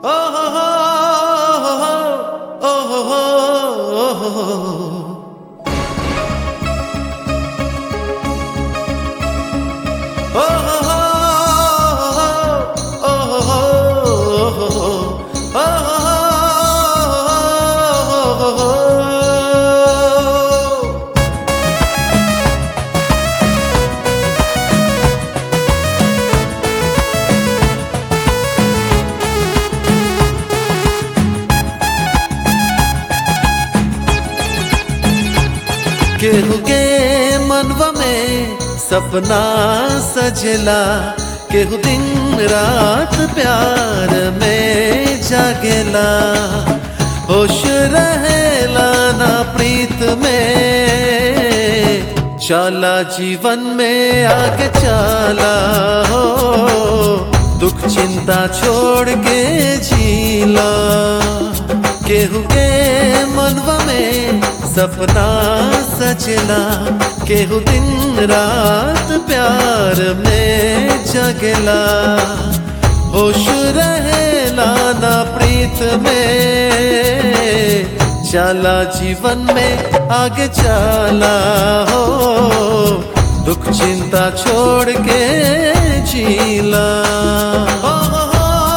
केहू के मनवा में सपना सजला केहू दिन रात प्यार में जागेला होश रहेला ना प्रीत में चाला जीवन में आगे चाला हो दुख चिंता छोड़ के जीला केहू के मनवा में सपना सजला केहू दिन रात प्यार में जगला होश रहेला ना प्रीत में चला जीवन में आगे चला हो दुख चिंता छोड़ के जीला हो, हो,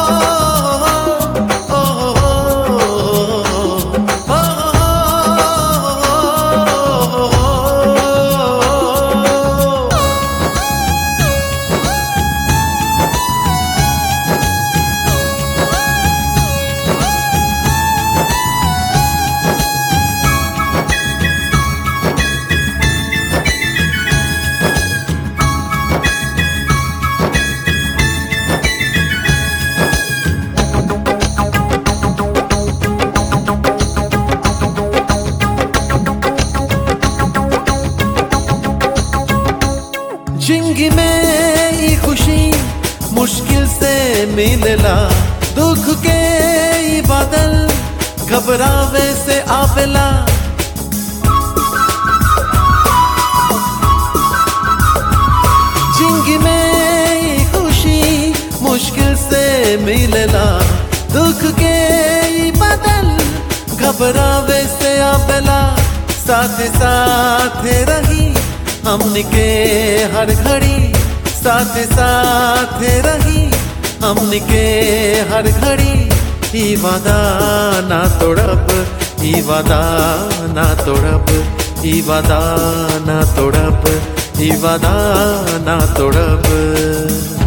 हो, हो, हो, हो, हो। जिंदगी में ये खुशी मुश्किल से मिलला दुख के ये बादल घबरावे से आवेला जिंदगी में ये खुशी मुश्किल से मिलला दुख के ये बादल घबरावे से आवेला साथ साथ रही हमन के हर घड़ी साथ साथ रही हमन के हर घड़ी ई वादा ना तोड़ब ई वादा ना तोड़ब ई वादा ना तोड़ब ई वादा ना तोड़ब